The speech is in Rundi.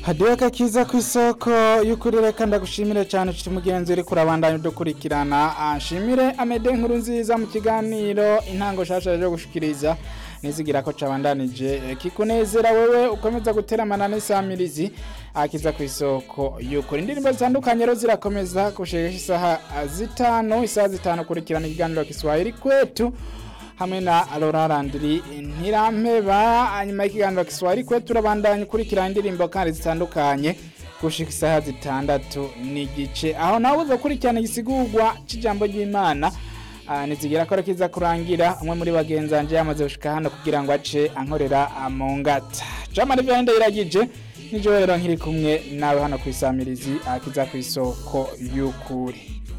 hadiweka kiza ku isoko y'ukuri reka ndagushimire cyane nshuti mugenzi uri kurabandanya udukurikirana anshimire amede nkuru nziza mu kiganiro intango shasha yo gushikiriza nizigira ko cabandanije kikunezera wewe ukomeza guteramana n'isamirizi akiza ku isoko y'ukuri indirimbo zitandukanye rero zirakomeza gushikisha isaha zitanu isaha zitanu kurikirana ikiganiro Kiswahili kwetu hamwe na Laura Landry ntirampeba nyuma y'ikiganiro Kiswahili kwetu turabandanya ukurikirana indirimbo kandi zitandukanye gushika isaha zitandatu n'igice aho nawe uzokurikirana igisigurwa c'ijambo ry'Imana nizigira ko kiza kurangira umwe muri bagenzi banje yamaze gushika hano kugira ngo ace ankorera mu ngata jamani vyahinde iragije nijo rero nkiri kumwe nawe hano kwisamirizi akiza ku isoko y'ukuri